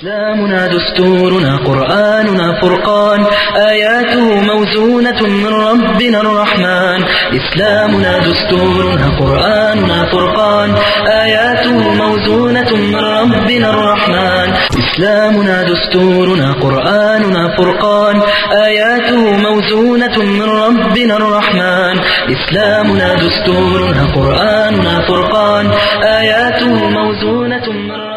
إسلامنا دستورنا قرآننا فرقان آياته موزونة من ربنا الرحمن إسلامنا دستورنا قرآننا فرقان آياته موزونة من ربنا الرحمن إسلامنا دستورنا قرآننا فرقان آياته موزونة من ربنا الرحمن إسلامنا دستورنا قرآننا فرقان آياته موزونة من ربنا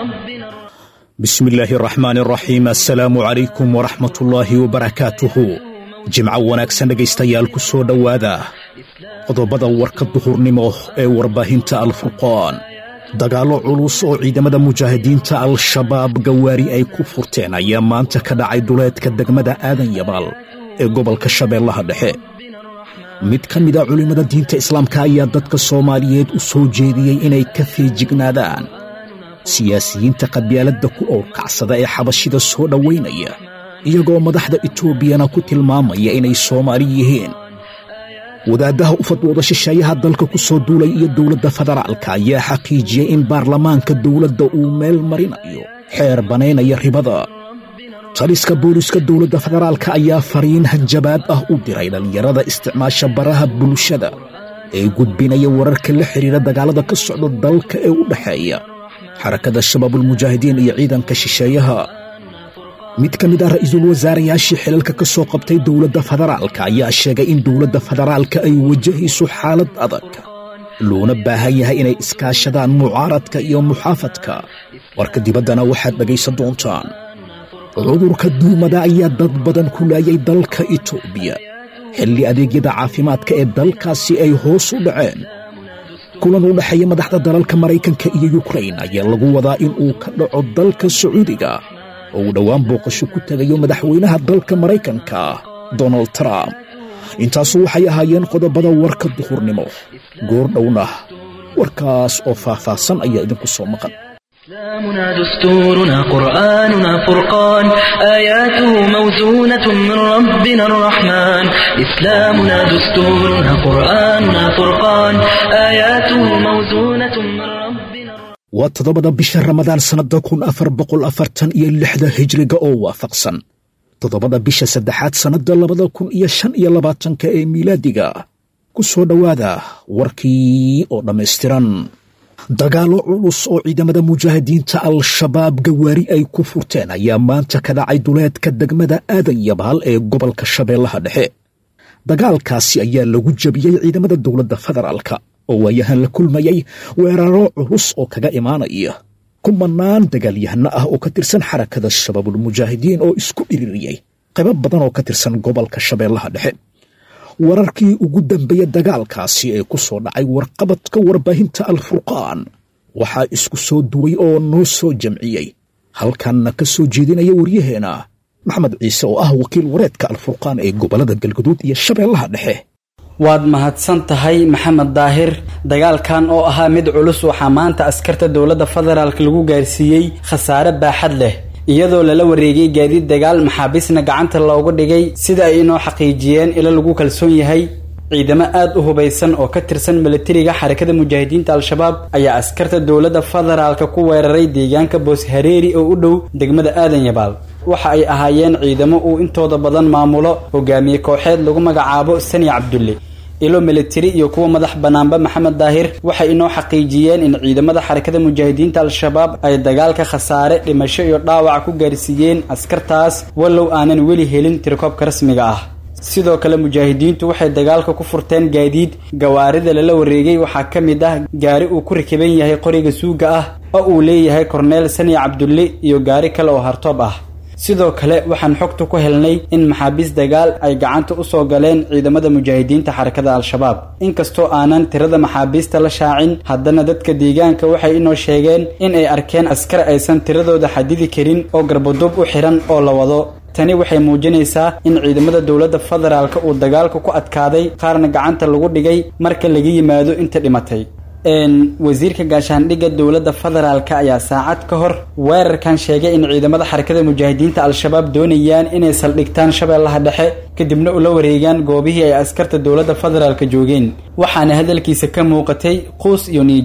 bismi illaahi araxmaan araxiim assalaamu calaykum waraxmatullaahi wabarakaatuhu jimco wanaagsan dhegaystayaal ku soo dhowaada qodobada warka duhurnimo ee warbaahinta alfurqaan dagaallo culus oo ciidamada mujaahidiinta al-shabaab gawaari ay ku furteen ayaa maanta ka dhacay duleedka degmada aadan yabaal ee gobolka shabeellaha dhexe mid ka mid a culimmada diinta islaamka ayaa dadka soomaaliyeed u soo jeediyey inay ka feejignaadaan siyaasiyiinta qabyaaladda ku owrkacsada ee xabashida soo dhowaynaya iyagoo madaxda etoobiyana ku tilmaamaya inay soomaali yihiin wadaaddaha u fadwooda shisheeyaha dalka ku soo duulay iyo dowladda federaalka ayaa xaqiijiyey in baarlamaanka dowladda uu meel marinayo xeer banaynaya ribada taliska booliska dowladda federaalka ayaa fariin hanjabaad ah u diray dhallinyarada isticmaasha baraha bulshada ee gudbinaya wararka la xidhiira dagaallada ka socda dalka ee u dhexeeya xarakada shabaabulmujaahidiin iyo ciidanka shisheeyaha mid ka mid ah ra'iisul wasaarayaashii xilalka ka soo qabtay dowladda federaalka ayaa sheegay in dowladda federaalka ay wajahayso xaalad adag loona baahan yahay inay iskaashadaan mucaaradka iyo muxaafadka warka dibaddana waxaad dhegaysan doontaan cudurka duumada ayaa dad badan ku laayay dalka itoobiya xilli adeegyada caafimaadka ee dalkaasi ay hoos u dhaceen kulan u dhexeeya madaxda dalalka maraykanka iyo yukrain ayaa lagu wadaa in uu ka dhaco dalka sacuudiga oo uu dhowaan booqasho ku tegayo madaxweynaha dalka maraykanka donald trump intaasu waxay ahaayeen qodobada warka duhurnimo goor dhowna warkaas oo faahfaahsan ayaa idinku soo maqan إسلامنا دستورنا قرآننا فرقان آياته موزونة من ربنا الرحمن إسلامنا دستورنا قرآننا فرقان آياته موزونة من ربنا waa toddobada bisha ramadaan sannadda kun afar boqol afartan iyo lixda hijriga oo waafaqsan toddobada bisha saddexaad sannadda labada kun iyo shan iyo labaatanka ee miilaadiga ku soo dhowaada warkii oo dhammaystiran dagaallo culus oo ciidamada mujaahidiinta al-shabaab gawaari ay ku furteen ayaa maanta ka dhacay duleedka degmada aadan yabaal ee gobolka shabeellaha dhexe dagaalkaasi ayaa lagu jebiyey ciidamada dowladda federaalka oo waayahan la kulmayay weeraro culus oo kaga imaanaya kumanaan dagaalyahano ah oo ka tirsan xarakada shabaabulmujaahidiin oo isku dhiririyey qaybo badan oo ka tirsan gobolka shabeellaha dhexe wararkii ugu dambeeya dagaalkaasi ee ku soo dhacay warqabadka warbaahinta alfurqaan waxaa isku soo duway oo noo soo jamciyey halkanna ka soo jeedinaya waryaheena maxamed ciise oo ah wakiil wareedka alfurqaan ee gobollada galguduud iyo shabeellaha dhexe waad mahadsan tahay maxamed daahir dagaalkan oo ahaa mid culus waxaa maanta askarta dowladda federaalk lagu gaarsiiyey khasaare baaxad leh iyadoo lala wareegay gaadiid dagaal maxaabiisna gacanta loogu dhigay sida ay inoo xaqiijiyeen ilo lagu kalsoon yahay ciidamo aad u hubaysan oo ka tirsan milatariga xarakada mujaahidiinta al-shabaab ayaa askarta dowladda federaalka ku weeraray deegaanka boos hareeri oo u dhow degmada aadan yabaal waxa ay ahaayeen ciidamo uu intooda badan maamulo hogaamiye kooxeed lagu magacaabo sani cabdulle ilo militari iyo kuwa madax bannaanba maxamed daahir waxay inoo xaqiijiyeen in ciidamada xarakada mujaahidiinta al-shabaab ay dagaalka khasaare dhimasho iyo dhaawac ku gaarsiiyeen askartaas wallow aanan weli helin tirkoobka rasmiga ah sidoo kale mujaahidiintu waxay dagaalka ku furteen gaadiid gawaarida lala wareegay waxaa ka mid ah gaari uu ku rakiban yahay qoriga suuga ah oo uu leeyahay korneel sani cabdulle iyo gaari kale oo hartoob ah sidoo kale waxaan xogta ku helnay in maxaabiis dagaal ay gacanta u soo galeen ciidamada mujaahidiinta xarakada al-shabaab inkastoo aanan tirada maxaabiista la shaacin haddana dadka deegaanka waxay inoo sheegeen in ay arkeen askar aysan tiradooda xadidi karin oo garbadub u xihan oo la wado tani waxay muujinaysaa in ciidamada dowladda federaalka uu dagaalka ku adkaaday qaarna gacanta lagu dhigay marka laga yimaado inta dhimatay wasiirka gaashaandhigga dowladda federaalka ayaa saacad ka hor weerarkan sheegay in ciidamada xarakada mujaahidiinta al-shabaab doonayaan inay saldhigtaan shabeellaha dhexe kadibna ula wareegaan goobihii ay askarta dowladda federaalka joogeen waxaana hadalkiisa ka muuqatay quus iyo niijab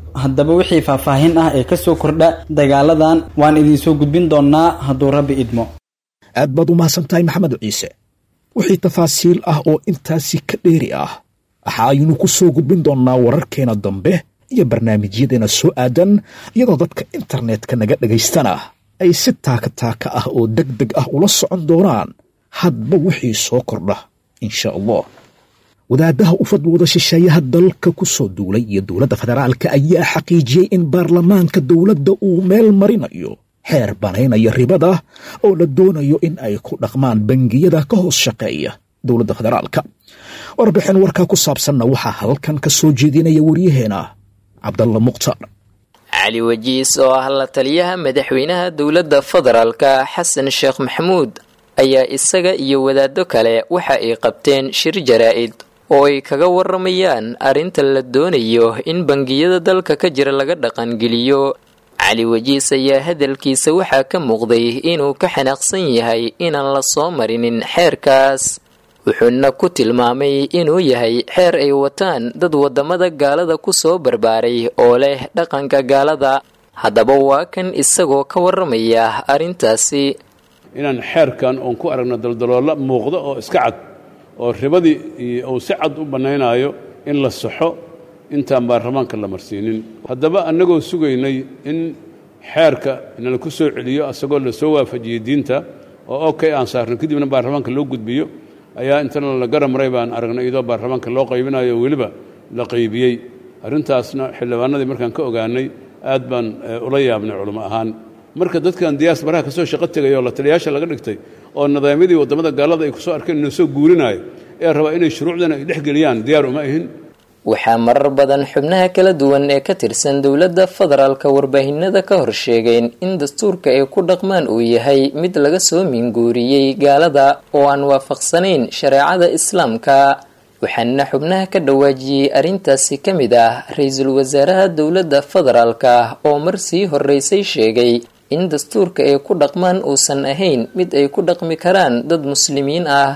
haddaba wixii faahfaahin ah ee kasoo kordha dagaaladan waan idinsoo gudbin doonnaa hadduu rabbi idmo aad baad u mahadsan tahay maxamed ciise wixii tafaasiil ah oo intaasi ka dheeri ah waxa aynu ku soo gudbin doonnaa wararkeena dambe iyo barnaamijyadeena soo aadan iyadoo dadka internetka naga dhagaystana ay si taaka taaka ah oo deg deg ah ula socon doonaan hadba wixii soo kordha insha allah wadaadaha u fadwooda shisheeyaha dalka ku soo duulay iyo dowladda federaalka ayaa xaqiijiyey in baarlamaanka dowladda uu meel marinayo xeer banaynaya ribada oo la doonayo in ay ku dhaqmaan bangiyada ka hoos shaqeeya dowladda federaalka warbixin warkaa ku saabsanna waxaa halkan ka soo jeedinaya waryaheena cabdalla mukhtaar cali wajiis oo ah la taliyaha madaxweynaha dowladda federaalka xasan sheekh maxamuud ayaa isaga iyo wadaado kale waxa ay qabteen shir jaraa-id oo ay kaga waramayaan arrinta la doonayo in bangiyada dalka ka jira laga dhaqangeliyo cali wajiis ayaa hadalkiisa waxaa ka muuqday inuu ka xanaaqsan yahay inaan la soo marinin xeerkaas wuxuuna ku tilmaamay inuu yahay xeer ay wataan dad wadamada gaalada ku soo barbaaray oo leh dhaqanka gaalada haddaba waa kan isagoo ka waramaya arrintaasi inaan xeerkan oon ku aragno daldaloolla muuqdo oo iska cad oo ribadii uu si cad u bannaynaayo in la saxo intaan baarlamaanka la marsiinin haddaba annagoo sugaynay in xeerka nala ku soo celiyo asagoo la soo waafajiyey diinta oo okay aan saarno kadibna baarlamaanka loo gudbiyo ayaa intana la garamaray baan aragnay iyadoo baarlamaanka loo qaybinayo weliba la qaybiyey arrintaasna xildhibaanadii markaan ka ogaanay aad baan ula yaabnay culamo ahaan marka dadkan diyaas baraha ka soo shaqo tegay oo la taliyaasha laga dhigtay oo nidaamyadii waddamada gaalada ay ku soo arkeen inuu soo guurinaayo ee rabaa inay shuruucdana ay dhex geliyaan diyaar uma ahin waxaa marar badan xubnaha kala duwan ee ka tirsan dowladda federaalka warbaahinada ka hor sheegeen in dastuurka ay ku dhaqmaan uu yahay mid laga soo minguuriyey gaalada oo aan waafaqsanayn shareecada islaamka waxaana xubnaha ka dhawaajiyey arrintaasi ka mid ah ra-iisul wasaaraha dowladda federaalka oo mar sii horeysay sheegay in dastuurka ay ku dhaqmaan uusan ahayn mid ay ku dhaqmi karaan dad muslimiin ah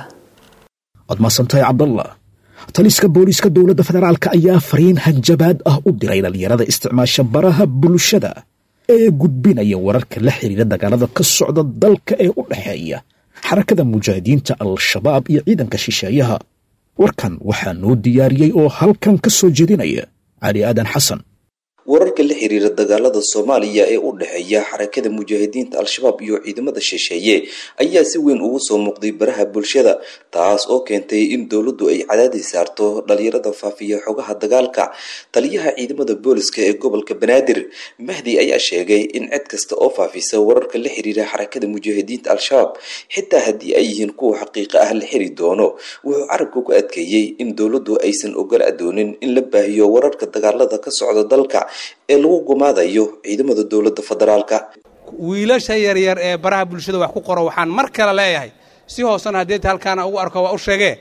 waad mahadsantahay cabdallah taliska booliiska dowladda federaalka ayaa fariin hanjabaad ah u diray dhalinyarada isticmaasha baraha bulshada ee gudbinaya wararka la xiriira dagaalada ka socda dalka ee u dhexeeya xarakada mujaahidiinta al-shabaab iyo ciidanka shisheeyaha warkan waxaa noo diyaariyey oo halkan ka soo jeedinaya cali aadan xasan wararka la xiriira dagaalada soomaaliya ee u dhexeeya xarakada mujaahidiinta al-shabaab iyo ciidamada shisheeye ayaa si weyn ugu soo muuqday baraha bulshada taas oo keentay in dowladdu ay cadaadis saarto dhalinyarada faafiya xogaha dagaalka taliyaha ciidamada booliska ee gobolka banaadir mahdi ayaa sheegay in cid kasta oo faafisa wararka la xiriira xarakada mujaahidiinta al-shabaab xitaa haddii ay yihiin kuwa xaqiiqa ah la xiri doono wuxuu carabka ku adkeeyey in dowladdu aysan ogola doonin in la baahiyo wararka dagaalada ka socda dalka ee lagu gumaadayo ciidamada dowladda federaalka wiilasha yaryar ee baraha bulshada wax ku qoro waxaan mar kale leeyahay si hoosena haddeeta halkaana ugu arko waa u sheegee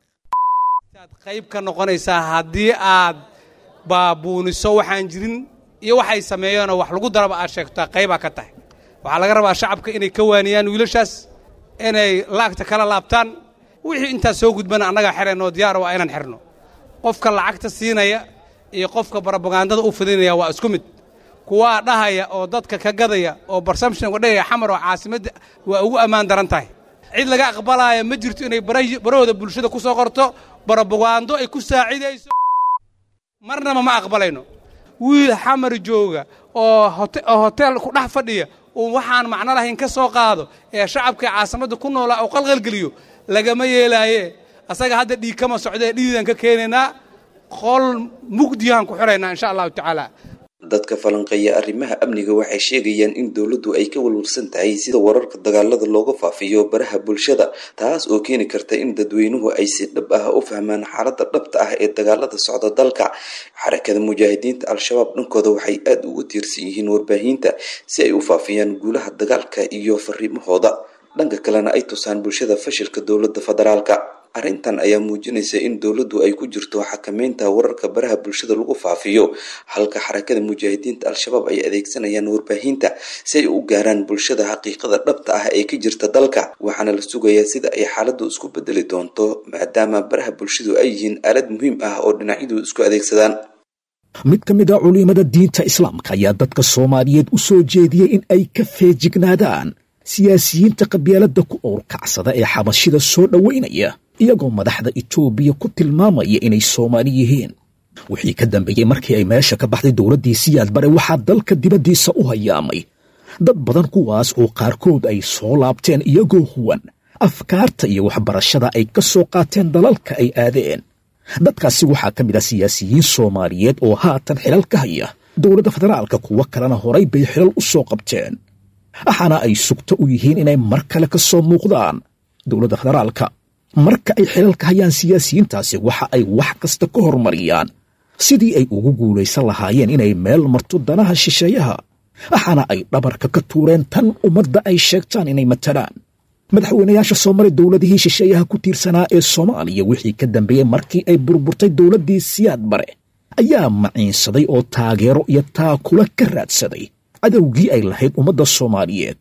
aad qayb ka noqonaysaa haddii aad baabuuniso waxaan jirin iyo waxay sameeyeenoo wax lagu daraba aad sheegtaa qaybaa ka tahay waxaa laga rabaa shacabka inay ka waaniyaan wiilashaas inay laagta kala laabtaan wixii intaas soo gudbana annagaa xirayno diyaar waa inaan xirno qofka lacagta siinaya iyo qofka barobagandada u fidinaya waa isku mid kuwaa dhahaya oo dadka ka gadaya oo barsamshinka dhahaya xamar oo caasimadda waa ugu ammaan daran tahay cid laga aqbalaya ma jirto inay barahooda bulshada ku soo qorto barobagando ay ku saacidayso marnaba ma aqbalayno wiil xamar jooga oo hotel ku dhex fadhiya uu waxaan macno lahayn ka soo qaado ee shacabka caasimadda ku noolaa uu qalqalgeliyo lagama yeelaaye asaga hadda dhiig kama socdee dhiidan ka keenaynaa qol mugdiyahan ku xiraynaa insha allahu tacaala dadka falanqeeya arrimaha amniga waxay sheegayaan in dowladdu ay ka walwalsan tahay sida wararka dagaalada looga faafiyo baraha bulshada taas oo keeni karta in dadweynuhu ay si dhab ah u fahmaan xaaladda dhabta ah ee dagaalada socda dalka xarakada mujaahidiinta al-shabaab dhankooda waxay aada ugu tiirsan yihiin warbaahinta si ay u faafiyaan guulaha dagaalka iyo fariimahooda dhanka kalena ay tusaan bulshada fashilka dowladda federaalka arrintan ayaa muujinaysa in dowladdu ay ku jirto xakameynta wararka baraha bulshada lagu faafiyo halka xarakada mujaahidiinta al-shabaab ay adeegsanayaan warbaahinta si ay u gaaraan bulshada xaqiiqada dhabta ah ee ka jirta dalka waxaana la sugayaa sida ay xaaladdu isku bedeli doonto maadaama baraha bulshadu ay yihiin aalad muhiim ah oo dhinacyadu isku adeegsadaan mid ka mid a culimada diinta islaamka ayaa dadka soomaaliyeed u soo jeediyey in ay ka feejignaadaan siyaasiyiinta qabyaaladda ku owrkacsada ee xabashida soo dhowaynaya iyagoo madaxda itoobiya ku tilmaamaya inay soomaali yihiin wixii ka dambeeyey markii ay meesha ka baxday dowladdii siyaad bare waxaa dalka dibaddiisa u hayaamay dad badan kuwaas oo qaarkood ay soo laabteen iyagoo huwan afkaarta iyo waxbarashada ay ka soo qaateen dalalka ay aadeen dadkaasi waxaa ka mid ah siyaasiyiin soomaaliyeed oo haatan xilal ka haya dowladda federaalka kuwo kalena horay bay xilal u soo qabteen waxaana ay sugto u yihiin inay mar kale ka soo muuqdaan dowladda federaalka marka ay xilal ka hayaan siyaasiyiintaasi waxa ay wax kasta ka hormariyaan sidii ay ugu guulaysan lahaayeen inay meel marto danaha shisheeyaha waxaana ay dhabarka ka tuureen tan ummadda ay sheegtaan inay matalaan madaxweynayaasha soo maray dowladihii shisheeyaha ku tiirsanaa ee soomaaliya wixii ka dambeeyey markii ay burburtay dowladdii siyaad bare ayaa maciinsaday oo taageero iyo taakula ka raadsaday cadowgii ay lahayd ummadda soomaaliyeed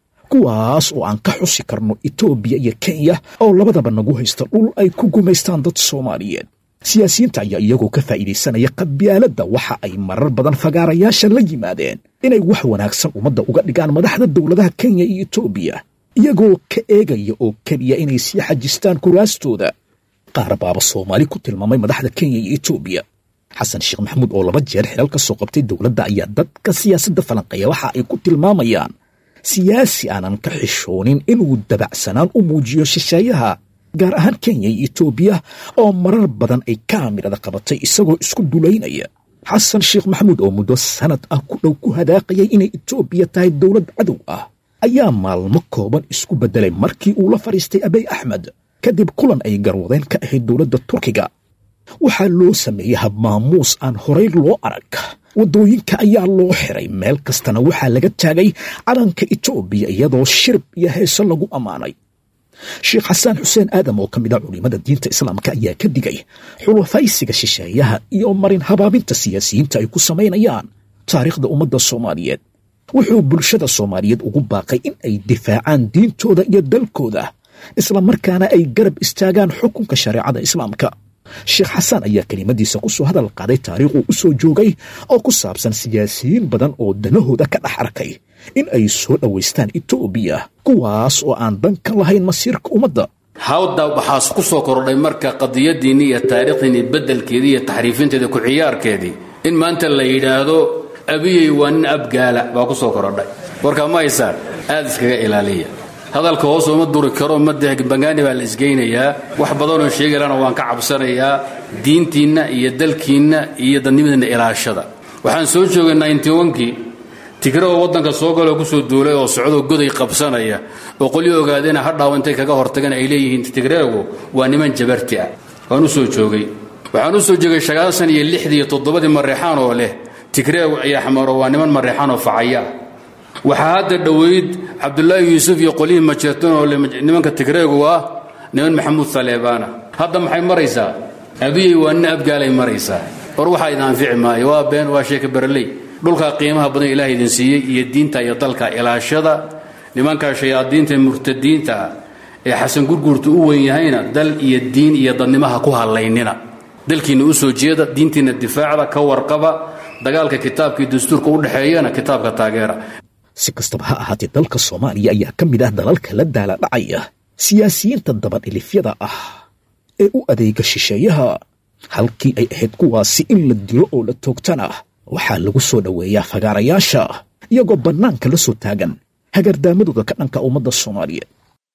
kuwaas oo aan ka xusi karno etoobiya iyo kenya oo labadaba nagu haysta dhul ay ku gumaystaan dad soomaaliyeed siyaasiyiinta ayaa iyagoo ka faa'iidaysanaya qabyaaladda waxa ay marar badan fagaarayaasha la yimaadeen inay wax wanaagsan ummadda uga dhigaan madaxda dowladaha kenya iyo etoobiya iyagoo ka eegaya oo keliya inay sii xajistaan kuraastooda qaar baaba soomaali ku tilmaamay madaxda kenya iyo etoobiya xasan sheekh maxamuud oo laba jeer xilal ka soo qabtay dowladda ayaa dadka siyaasadda falanqeeya waxa ay ku tilmaamayaan siyaasi aanan ka xishoonin inuu dabacsanaan u muujiyo shisheeyaha gaar ahaan kenya iyo etoobiya oo marar badan ay kaamirada qabatay isagoo isku dulaynaya xasan sheekh maxamuud oo muddo sanad ah ku dhow ku hadaaqayay inay etoobiya tahay dowlad cadow ah ayaa maalmo kooban isku beddelay markii uu la fadhiistay abey axmed kadib kulan ay garwadeen ka ahayd dowladda turkiga waxaa loo sameeyey habmaamuus aan horay loo arag waddooyinka ayaa loo xiray meel kastana waxaa laga taagay calanka etoobiya iyadoo shirib iyo heeso lagu ammaanay sheekh xasaan xuseen aadam oo ka mid a culimmada diinta islaamka ayaa ka digay xulafaysiga shisheeyaha iyo marin habaabinta siyaasiyiinta ay ku samaynayaan taariikhda ummadda soomaaliyeed wuxuu bulshada soomaaliyeed ugu baaqay in ay difaacaan diintooda iyo dalkooda islamarkaana ay garab istaagaan xukunka shareecada islaamka sheekh xasaan ayaa kelimadiisa ku soo hadal qaaday taariikh uu u soo joogay oo ku saabsan siyaasiyiin badan oo danahooda ka dhex arkay in ay soo dhowaystaan etoobiya kuwaas oo aan dan ka lahayn masiirka ummadda hawda waxaas ku soo kordhay marka qadiyadiinni iyo taariikhdiinni beddelkeedii iyo taxriifinteeda ku ciyaarkeedii in maanta la yidhaahdo abiyey waa nin abgaala baa ku soo korodhay warkaa ma haysaan aad iskaga ilaaliya hadalka hoos uma duri karo madbangaani baa la isgeynayaa wax badanoo sheegaylana waan ka cabsanayaa diintiinna iyo dalkiinna iyo dadnimadiinna ilaashada waxaan soo joogay nintnkii tigrao waddanka soo galoo kusoo duulay oo socdoo goday qabsanaya oo qolyo ogaadena hadhaaw intay kaga hortageen ay leeyihiin tigreegu waa niman jabarti ah waan u soo joogay waxaan u soo joogay sagaasan iyo lixdii iyo toddobadii mareexaan oo leh tigreegu iyo axmaro waa niman mareexaan oo facaya ah waxaa hadda dhoweyd cabdulaahi yuusuf iyo qolyihii majeertan oo nimanka tigreegu ah niman maxamuud saleebaana hadda maxay maraysaa abiyey waa nin abgaalay maraysaa war waxaa idin anfici maayo waa been waa sheeka baraley dhulkaa qiimaha badan ilaah idin siiyey iyo diinta iyo dalka ilaashada nimankaa shayaadiinta murtadiinta ah ee xasan gurguurta u weyn yahayna dal iyo diin iyo dadnimaha ku hallaynina dalkiinna u soo jeeda diintiinna difaacda ka warqaba dagaalka kitaabka iyo dastuurka u dhexeeyana kitaabka taageera si kastaba ha ahaatee dalka soomaaliya ayaa ka mid ah dalalka la daala dhacaya siyaasiyiinta dabadhilifyada ah ee u adeega shisheeyaha halkii ay ahayd kuwaasi in la dilo oo la toogtana waxaa lagu soo dhoweeyaa fagaarayaasha iyagoo bannaanka la soo taagan hagardaamadooda ka dhanka ummadda soomaaliyeed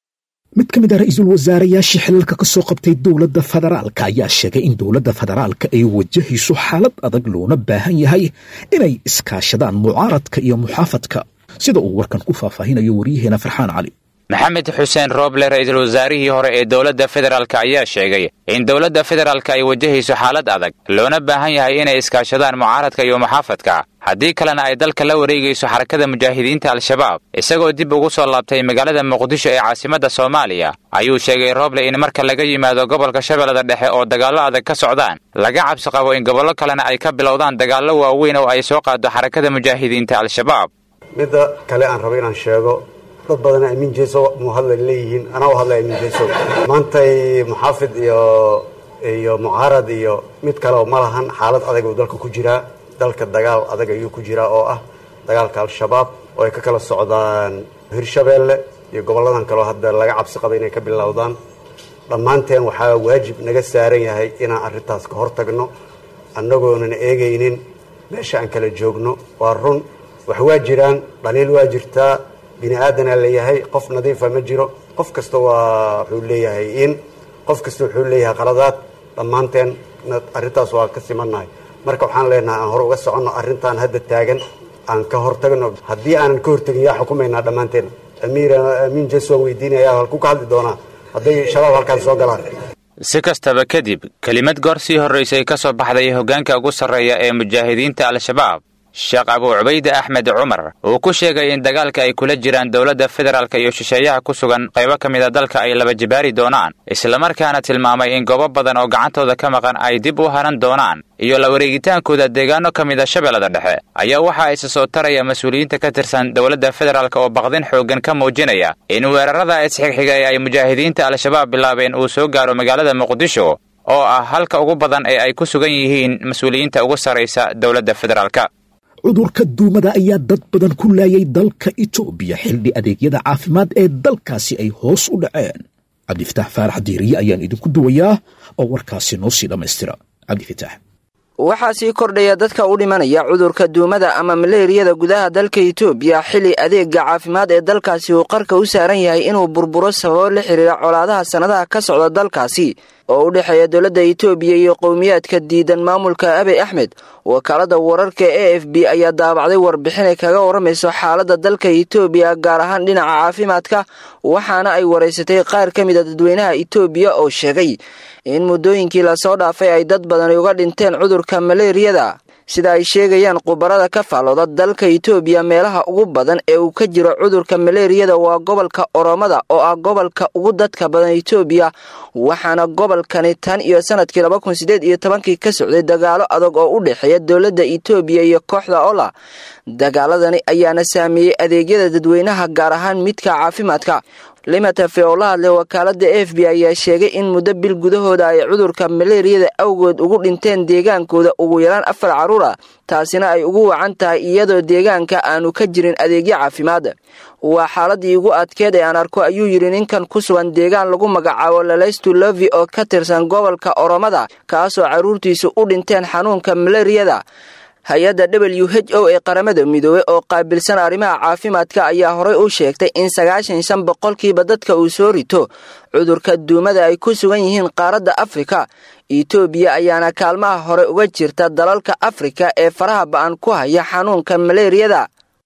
mid ka mid ah ra-iisul wasaarayaashii xilalka ka soo qabtay dowladda federaalka ayaa sheegay in dowladda federaalka ay wajahayso xaalad adag loona baahan yahay inay iskaashadaan mucaaradka iyo muxaafadka sida uu warkan ku faahfaahinayo waryaheena farxaan cali maxamed xuseen rooble ra-iisul wasaarihii hore ee dowladda federaalk ayaa sheegay in dowladda federaalka ay wajahayso xaalad adag loona baahan yahay inay iskaashadaan mucaaradka iyo muxaafadka haddii kalena ay dalka la wareegayso xarakada mujaahidiinta al-shabaab isagoo dib ugu soo laabtay magaalada muqdisho ee caasimadda soomaaliya ayuu sheegay rooble in marka laga yimaado gobolka shabeellada dhexe oo dagaallo adag ka socdaan laga cabsi qabo in gobollo kalena ay ka bilowdaan dagaallo waaweyn oo ay soo qaado xarakada mujaahidiinta al-shabaab midda kale aan rabo inaan sheego dad badan amiin jeeso mu hadla leeyihiin anaa u hadlay amiin jeeso maantay muxaafid iyo iyo mucaarad iyo mid kaleo ma lahan xaalad adag uu dalka ku jiraa dalka dagaal adag ayuu ku jiraa oo ah dagaalka al-shabaab oo ay ka kala socdaan hirshabeelle iyo gobolladan kaleo hadda laga cabsi qaba inay ka bilowdaan dhammaanteen waxaa waajib naga saaran yahay inaan arrintaas ka hor tagno annagoonan eegaynin meesha aan kala joogno waa run wax waa jiraan dhaliil waa jirtaa bini aadanaa leeyahay qof nadiifa ma jiro qof kasta waa wuxuu leeyahay in qof kasta wuxuu leeyahay qaladaad dhammaanteen arrintaas waa ka simannahay marka waxaan leenahay aan hore uga soconno arrintan hadda taagan aan ka hortagno haddii aanan ka hortagin yaa xukumaynaa dhammaanteen amiir amiin jes waan weydiinaya halkuu ka hadli doonaa hadday shabaab halkaan soo galaan si kastaba kadib kelimad goor sii horraysay ka soo baxday hoggaanka ugu sarreeya ee mujaahidiinta al-shabaab sheekh abuu cubayde axmed cumar uu ku sheegay in dagaalka ay kula jiraan dowladda federaalka iyo shisheeyaha ku sugan qaybo ka mida dalka ay laba jibaari doonaan islamarkaana tilmaamay in goobo badan oo gacantooda ka maqan ay dib u haran doonaan iyo la wareegitaankooda deegaano ka mida shabeellada dhexe ayaa waxaa isa soo taraya mas-uuliyiinta ka tirsan dowladda federaalk oo baqdin xooggan ka muujinaya in weerarada isxigxiga ee ay mujaahidiinta al-shabaab bilaabeen uu soo gaaro magaalada muqdisho oo ah halka ugu badan ee ay ku sugan yihiin mas-uuliyiinta ugu sarraysa dowladda federaalk cudurka duumada ayaa dad badan ku laayay dalka itoobiya xildhi adeegyada caafimaad ee dalkaasi ay hoos u dhaceen cabdifitaax faarax diiriye ayaan idinku duwayaa oo warkaasi noo sii dhammaystira cabdifitaax waxaa sii kordhaya dadka u dhimanaya cudurka duumada ama maleeriyada gudaha dalka itoobiya xili adeega caafimaad ee dalkaasi uu qarka u saaran yahay inuu burburo sababo la xiriira colaadaha sannadaha ka socda dalkaasi oo u dhexeeya dowladda itoobiya iyo qowmiyaadka diidan maamulka abiy axmed wakaalada wararka e f b ayaa daabacday warbixinay kaga waramayso xaaladda dalka itoobiya gaar ahaan dhinaca caafimaadka waxaana ay waraysatay qaar ka mida dadweynaha itoobiya oo sheegay in muddooyinkii lasoo dhaafay ay dad badani uga dhinteen cudurka maleeriyada sida ay sheegayaan khubarada ka faallooda dalka itoobiya meelaha ugu badan ee uu ka jiro cudurka maleeriyada waa gobolka oromada oo ah gobolka ugu dadka badan itoobiya waxaana gobolkani tan iyo sanadkii laba kun sideed iyo tobankii ka socday dagaalo adag oo u dhexeeya dowladda itoobiya iyo kooxda ola dagaaladani ayaana saameeyey adeegyada dadweynaha gaar ahaan midka caafimaadka limatafe oo la hadlay wakaalada f b ayaa sheegay in muddo bil gudahooda ay cudurka maleeriyada awgood ugu dhinteen deegaankooda ugu yaraan afar carruur ah taasina ay ugu wacan tahay iyadoo deegaanka aanu ka jirin adeegyo caafimaad waa xaaladii ugu adkeed ee aan arko ayuu yidhi ninkan ku sugan deegaan lagu magacaabo lalaystu lovi oo ka tirsan gobolka oromada kaasoo carruurtiisu u dhinteen xanuunka maleeriyada hay-adda w h o ee qaramada midoobey oo qaabilsan arrimaha caafimaadka ayaa horey u sheegtay in sagaashan shan boqolkiiba dadka uu soo rito cudurka duumada ay ku sugan yihiin qaaradda afrika itoobiya ayaana kaalmaha hore uga jirta dalalka afrika ee faraha ba'an ku haya xanuunka maleeriyada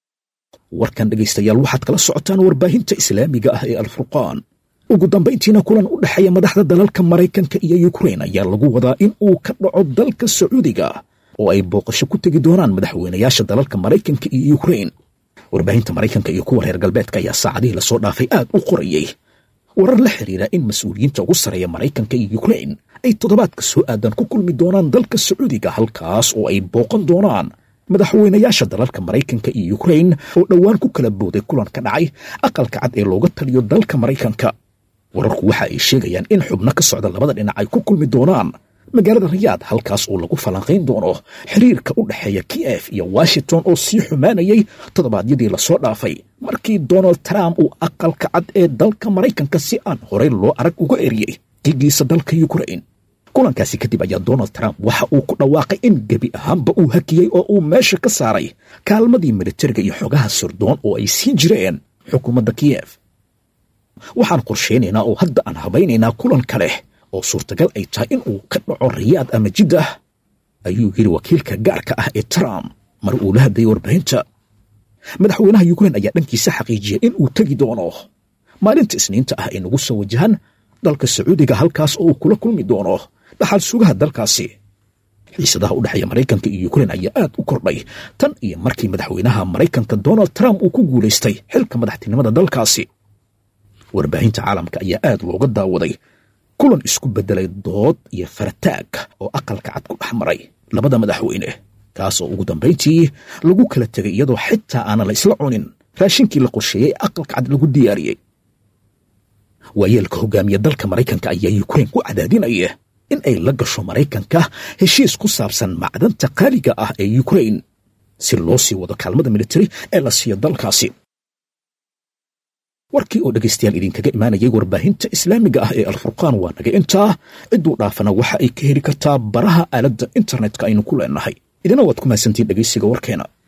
warkan dhegaystayaal waxaad kala socotaan warbaahinta islaamiga ah ee alfurqaan ugu dambayntiina kulan u dhexeeya madaxda dalalka maraykanka iyo yukrain ayaa lagu wadaa in uu ka dhaco dalka sacuudiga oo ay booqasho ku tegi doonaan madaxweynayaasha dalalka maraykanka iyo yukrain warbaahinta maraykanka iyo kuwa reer galbeedka ayaa saacadihii lasoo dhaafay aad u qorayey warar la xiriira in mas-uuliyiinta ugu sarreeya maraykanka iyo yukrain ay toddobaadka soo aadan ku kulmi doonaan dalka sacuudiga halkaas oo ay booqan doonaan madaxweynayaasha dalalka maraykanka iyo yukrain oo dhowaan ku kala booday kulan ka dhacay aqalka cad ee looga taliyo dalka maraykanka wararku waxa ay sheegayaan in xubno ka socda labada dhinac ay ku kulmi doonaan magaalada rayaad halkaas oo lagu falanqayn doono xiriirka u dhexeeya kiyef iyo washington oo sii xumaanayay toddobaadyadii lasoo dhaafay markii donald trump uu aqalka cad ee dalka maraykanka si aan horey loo arag uga eriyey digiisa dalka yukrain kulankaasi kadib ayaa donald trump waxa uu ku dhawaaqay in gebi ahaanba uu hakiyey oo uu meesha ka saaray kaalmadii militariga iyo xogaha sirdoon oo ay siin jireen xukuumadda kiyef waxaan qorshaynaynaa oo hadda aan habaynaynaa kulan kale oo suurtagal ay tahay in uu ka dhaco rayaad ama jiddah ayuu yidhi wakiilka gaarka ah ee trump mar uu la hadlayay warbaahinta madaxweynaha yukrain ayaa dhankiisa xaqiijiyay in uu tegi doono maalinta isniinta ah ee nagu soo wajahan dalka sacuudiga halkaas oo uu kula kulmi doono dhaxal sugaha dalkaasi xiisadaha u dhexeeya maraykanka iyo yukrain ayaa aad u kordhay tan iyo markii madaxweynaha maraykanka donald trump uu ku guulaystay xilka madaxtinimada dalkaasi warbaahinta caalamka ayaa aad looga daawaday kulan isku beddelay dood iyo farataag oo aqalka cad ku dhex maray labada madaxweyne kaas oo ugu dambayntii lagu kala tegay iyadoo xitaa aanan la isla cunin raashinkii la qorsheeyey aqalka cad lagu diyaariyey waayeelka hogaamiya dalka maraykanka ayaa yukrain ku cadaadinaya in ay la gasho maraykanka heshiis ku saabsan macdanta qaaliga ah ee yukrain si loo sii wado kaalmada militari ee la siiyo dalkaasi warkii oo dhegaystayaal idinkaga imaanayay warbaahinta islaamiga ah ee alfurqaan waa naga intaa cidduu dhaafana waxa ay ka heli kartaa baraha aaladda internetka aynu ku leenahay idina waad ku mahadsantiin dhegaysiga warkeena